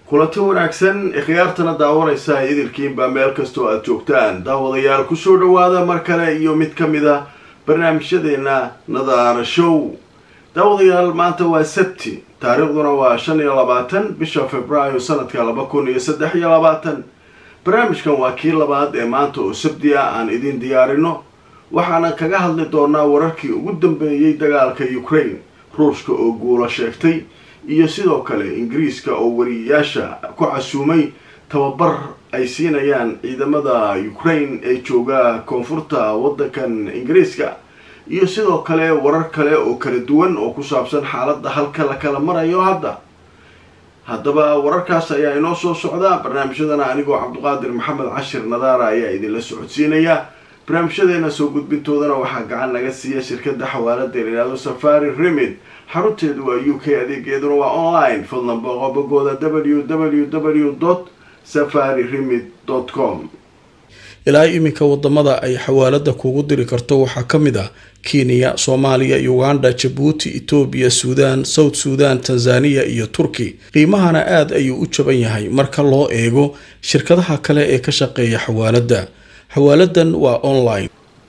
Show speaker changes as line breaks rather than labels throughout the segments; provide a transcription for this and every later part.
kulanti wanaagsan khiyaartana daawanaysa idilkiinba meel kastoo aada joogtaan daawadayaal kusoo dhawaada mar kale iyo mid ka mid a barnaamijyadeena nadaara show daawadayaal maanta waa sabti taariikhduna waa shan iyo labaatan bisha februaayo sanadka laba kun iyo saddex iyo labaatan barnaamijkan waa kii labaad ee maanta oo sabti ah aan idin diyaarino waxaana kaga hadli doonaa wararkii ugu dambeeyey dagaalka ukraine ruushka oo guulo sheegtay iyo sidoo kale ingiriiska oo wariyayaasha ku casuumay tababar ay siinayaan ciidamada ukraine ee jooga koonfurta waddankan ingiriiska iyo sidoo kale warar kale oo kala duwan oo ku saabsan xaaladda halka la kala marayo hadda haddaba wararkaas ayaa inoo soo socda barnaamijyadana anigoo cabduqaadir maxamed cashir nadaara ayaa idinla socodsiinaya barnaamijyadeena soo gudbintoodana waxaa gacan naga siiya shirkadda xawaalada layihahdo safari remid xarunteedu waa u k adeegeeduna waa online fadlan boqobagooda w w w safari remid com
ilaa iminka wadamada ay xawaalada kugu diri karto waxaa ka mid ah kenya soomaaliya uganda jabuuti etoobiya suudaan south suudan tanzaniya iyo turki qiimahana aada ayuu u jaban yahay marka loo eego shirkadaha kale ee ka shaqeeya xawaalada xawaaladan waa online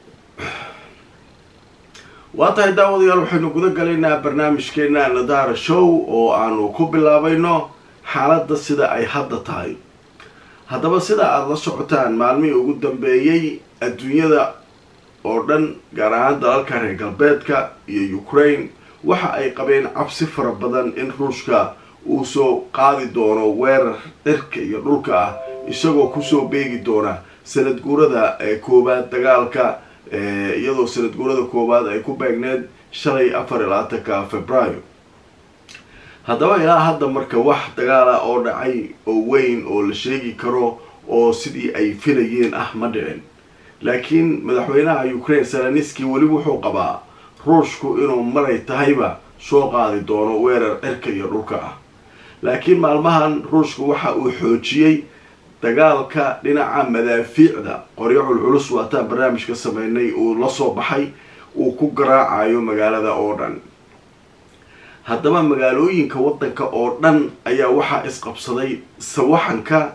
waa tahay daawadayaal waxaynu guda galaynaa barnaamijkeena nadaara show oo aanu ku bilaabayno xaaladda sida ay hadda tahay haddaba sida aada la socotaan maalmihii ugu dambeeyey adduunyada oo dhan gaar ahaan dalalka reer galbeedka iyo ukraine waxa ay qabeen cabsi fara badan in ruushka uu soo qaadi doono weerar dhirka iyo dhulka ah isagoo kusoo beegi doona sanad guurada koowaad dagaalka iyadoo sanad guurada koowaad ay ku beegneed shalay afar iyo labaatanka februaayo haddaba ilaa hadda marka wax dagaala oo dhacay oo weyn oo la sheegi karo oo sidii ay filayeen ah ma dhicin laakiin madaxweynaha ukraine salaniski weli wuxuu qabaa ruushku inuu maray tahayba soo qaadi doono weerar cirka iyo dhulka ah laakiin maalmahan ruushku waxa uu xoojiyey dagaalka dhinaca madaafiicda qoryo culculus waataan barnaamijka sameynay uu la soo baxay uu ku garaacayo magaalada oo dhan haddaba magaalooyinka waddanka oo dhan ayaa waxaa isqabsaday sawaxanka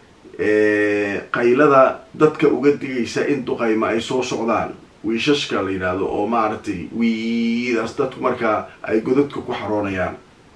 qaylada dadka uga digaysa in duqayma ay soo socdaan wiishashka la yidhaahdo oo maaragtay wiidaas dadku markaa ay godadka ku xaroonayaan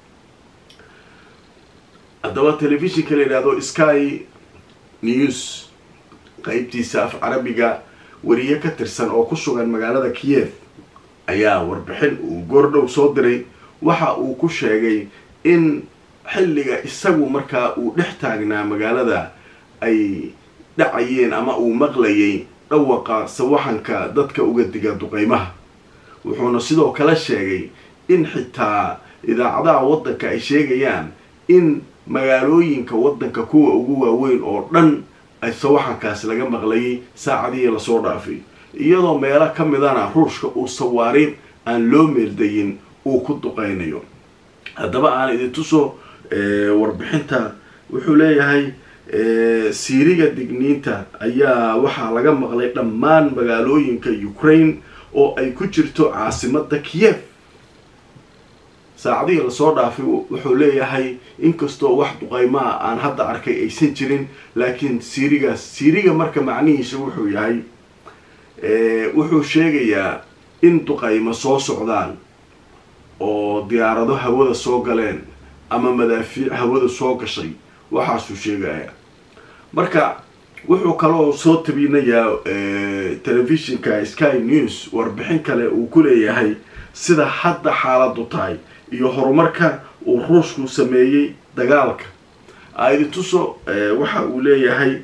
haddaba telefishinka la yidhaahdo sky news qeybtiisa af carabiga wariye ka tirsan oo ku sugan magaalada kiyev ayaa warbixin uu goordhow soo diray waxa uu ku sheegay in xilliga isagu markaa uu dhex taagnaa magaalada ay dhacayeen ama uu maqlayay dhawaqa sawaxanka dadka uga diga duqeymaha wuxuuna sidoo kale sheegay in xitaa idaacadaha waddanka ay sheegayaan in magaalooyinka waddanka kuwa ugu waaweyn oo dhan ay sawaxankaas laga maqlayay saacadihii lasoo dhaafay iyadoo meelo ka midana ruushka uu sawaariin aan loo meeldayin uu ku duqeynayo haddaba aan idin tuso warbixinta wuxuu leeyahay siiriga digniinta ayaa waxaa laga maqlay dhammaan magaalooyinka ukraine oo ay ku jirto caasimada kiyev saacadihii lasoo dhaafay wuxuu leeyahay inkastoo wax duqeymaa aan hadda arkay aysan jirin laakiin siirigaas siiriga marka macnihiisa wuxuu yahay wuxuu sheegayaa in duqeymo soo socdaan oo diyaarado hawada soo galeen ama madaafiic hawada soo gashay waxaasuu sheegaya marka wuxuu kaloo soo tabinayaa telefishinka sky news warbixin kale uu ku leeyahay sida hadda xaaladu tahay iyo horumarka uu ruushku sameeyey dagaalka aidi tuso waxa uu leeyahay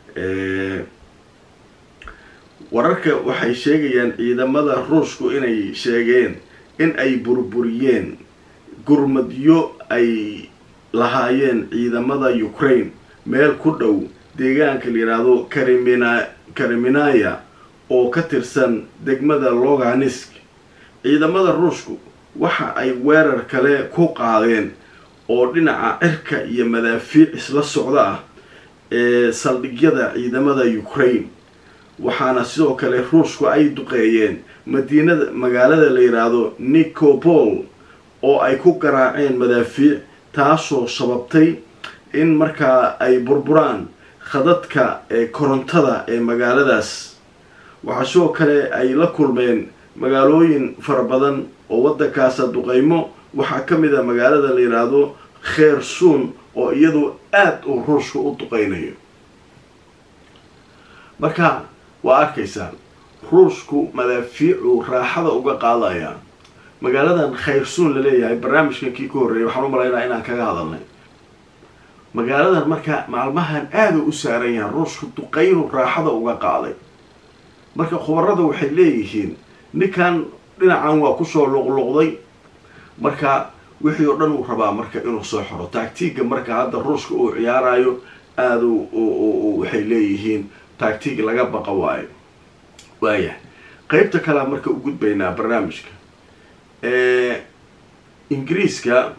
wararka waxay sheegayaan ciidamada ruushku inay sheegeen in ay burburiyeen gurmadyo ay lahaayeen ciidamada ukraine meel ku dhow deegaanka la yidhaahdo karimina kariminaya oo ka tirsan degmada loganisk ciidamada ruushku waxa ay weerar kale ku qaadeen oo dhinaca cirka iyo madaafiic isla socda ah ee saldhigyada ciidamada ukraine waxaana sidoo kale ruushku ay duqeeyeen madiinada magaalada la yidhaahdo nicopol oo ay ku garaaceen madaafiic taasoo sababtay in markaa ay burburaan khadadka ee korontada ee magaaladaas waxaa sidoo kale ay la kulmeen magaalooyin fara badan oo waddankaasa duqeymo waxaa ka mid a magaalada la yidhaahdo kheersuun oo iyadu aada uu ruushka u duqeynayo marka waa arkaysaan ruushku madaafiicuu raaxada uga qaadaya magaaladan khayrsuun laleeyahay barnaamijkan kii ka horreeyay waxaan u malaynaa inaan kaga hadalnay magaaladan marka maalmahan aada u saaran yahan ruushku duqeynu raaxada uga qaaday marka khubarada waxay leeyihiin ninkan dhinacan waa kusoo luqluqday marka wixii oo dhan uu rabaa marka inuu soo xoro taagtiiga marka hadda ruushka uu ciyaarayo aada waxay leeyihiin taagtiig laga baqa waayo waaya qeybta kalea marka u gudbaynaa barnaamijka ingiriiska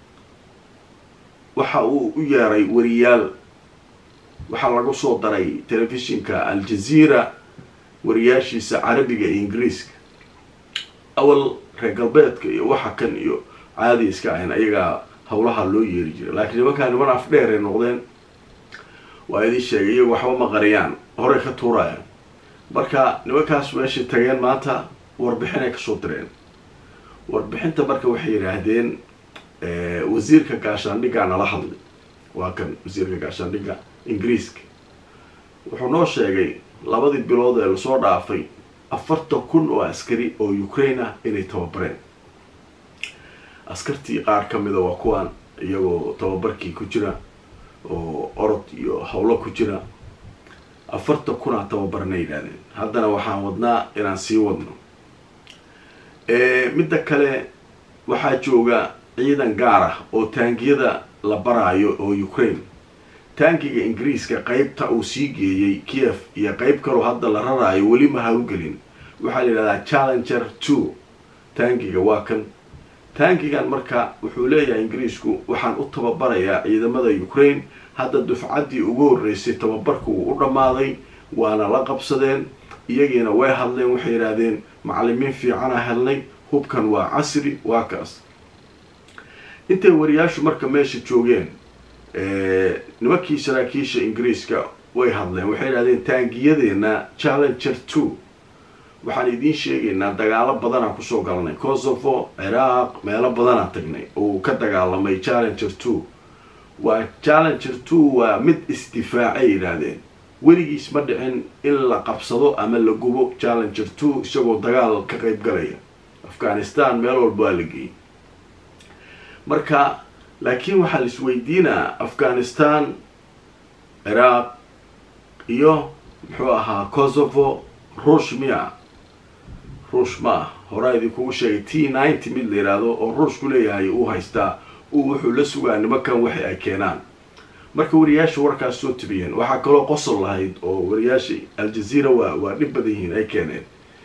waxa uu u yeeray wariyaal waxaa lagu soo daray telefishinka al-jazeera wariyaashiisa carabiga iyo ingiriiska awal reer galbeedka iyo waxa kan iyo caadi iska ahayn ayagaa howlaha loo yeeri jiray laakiin nimankaa niman afdheeray noqdeen waa idin sheegay iyagu waxba ma qariyaan horey ka tuuraya marka nimankaas meeshay tageen maanta warbixinay kasoo direen warbixinta marka waxay yidhaahdeen wasiirka gaashaandhiggaa nala hadlay waa kan wasiirka gaashaandhigga ingiriiska wuxuu noo sheegay labadii bilood ee lasoo dhaafay afartan kun oo askari oo ukraine ah inay tababareen askartii qaar ka mida waa kuwaan iyagoo tababarkii ku jira oo orod iyo howlo ku jira afartan kunaa tababarna yidhahdeen haddana waxaan wadnaa inaan sii wadno midda kale waxaa jooga ciidan gaar ah oo taangiyada la baraayo oo ukraine taangiga ingiriiska qeybta uu sii geeyey kiev iyo qeyb kaloo hadda la raraayo weli ma hawlgelin waxaa la yidhahdaa challenger two taangiga waa kan taangigan marka wuxuu leeyahay ingiriisku waxaan u tababarayaa ciidamada ukraine hadda dufcaddii ugu horreysay tababarku wuu u dhammaaday waana la qabsadeen iyagiina way hadleen waxay yidhaahdeen macalimiin fiicana helnay hubkan waa casri waa kaas intay wariyaashu marka meesha joogeen nimankii saraakiisha ingiriiska way hadleen waxay yidhahdeen taangiyadeena challenger two waxaan idiin sheegaynaa dagaalo badanaa kusoo galanay kosovo ciraaq meelo badanaa tagnay oo ka dagaalamay challenger two waa challenger two waa mid isdifaacay yidhaahdeen weligiis ma dhicin in la qabsado ama la gubo challenger two isagoo dagaal ka qeyb galaya afghanistan meel walba waa la geeyey marka laakiin waxaa la isweydiinaa afghanistan ciraaq iyo muxuu ahaa kosovo ruush miya ruush ma ah horaa idinkugu sheegay t ninety mid la yidhaahdo oo ruushku leeyahay uu haystaa uu wuxuu la sugaa nimankan waxay ay keenaan marka wariyaasha warkaas soo tabiyeen waxaa kaloo qosol lahayd oo wariyaasha al-jazeera waa waa dhib badan yihiin ay keeneen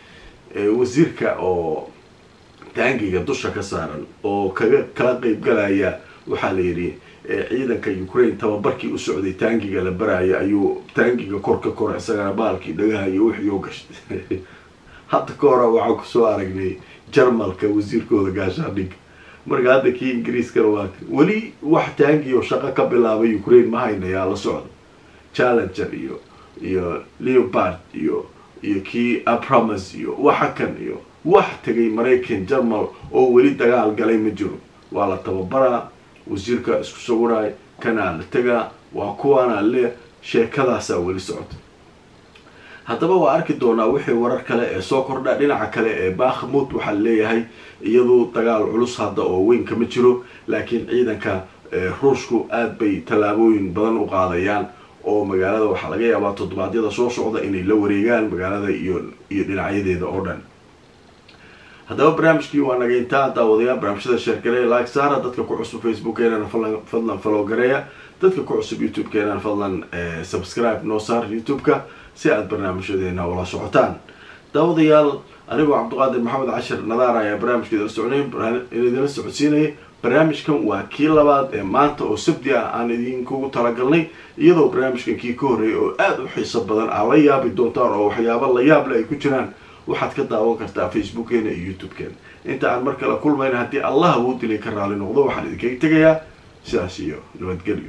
wasiirka oo taangiga dusha ka saaran oo kaga kala qeyb galaya waxaa la yidhi ciidanka ukraine tababarkii u socday taangiga la baraya ayuu taangiga kor ka kora isagana baalkii dhagaha iyo wixii oo gashtay hadda ka hora waxaan kusoo aragnay jarmalka wasiirkooda gaashaandhigga marka hadda kii ingiriiskana waa weli wax taangi oo shaqo ka bilaabay ukraine ma haynayaa la socda challenger iyo iyo leopard iyo iyo kii abramas iyo waxa kan iyo wax tegay maraykan jarmal oo weli dagaal galay ma jiro waa la tababaraa wasiirka isku sawiraay kanaa la tegaa waa kuwaana le sheekadaasaa weli socota haddaba waa arki doonaa wixii warar kale ee soo kordha dhinaca kale ee bakhmut waxaa leeyahay iyadu dagaal culus hadda oo weyn kama jiro laakiin ciidanka ruushku aada bay tallaabooyin badan u qaadayaan oo magaalada waxaa laga yaabaa toddobaadyada soo socda inay la wareegaan magaalada iyo iyo dhinacyadeeda oo dhan haddaba barnaamijkii waa naga intaa daawadayaa barnaamijyada sheergareya like saara dadka ku cusub facebookkeenana fadlan follow gareeya dadka ku cusub youtube-keenana fadlan subscribe noo saar youtube-ka si aada barnaamijyadeena ula socotaan daawadayaal anigoo cabdiqaadir maxamed cashir nadaar ayaa barnaamijka idila socnay idinla socodsiinayay barnaamijkan waa kii labaad ee maanta oo sabti ah aan idinkugu talagalnay iyadoo barnaamijkan kii ka horreeyay oo aada u xiiso badan aad la yaabi doontaan oo waxyaabo la yaable ay ku jiraan waxaad ka daawan kartaa facebookkeena iyo youtube-keena inta aan mar kale kulmayna haddii allah wuu dilay ka raali noqdo waxaan idinkaga tegayaa sidaas iyo nabadgelyo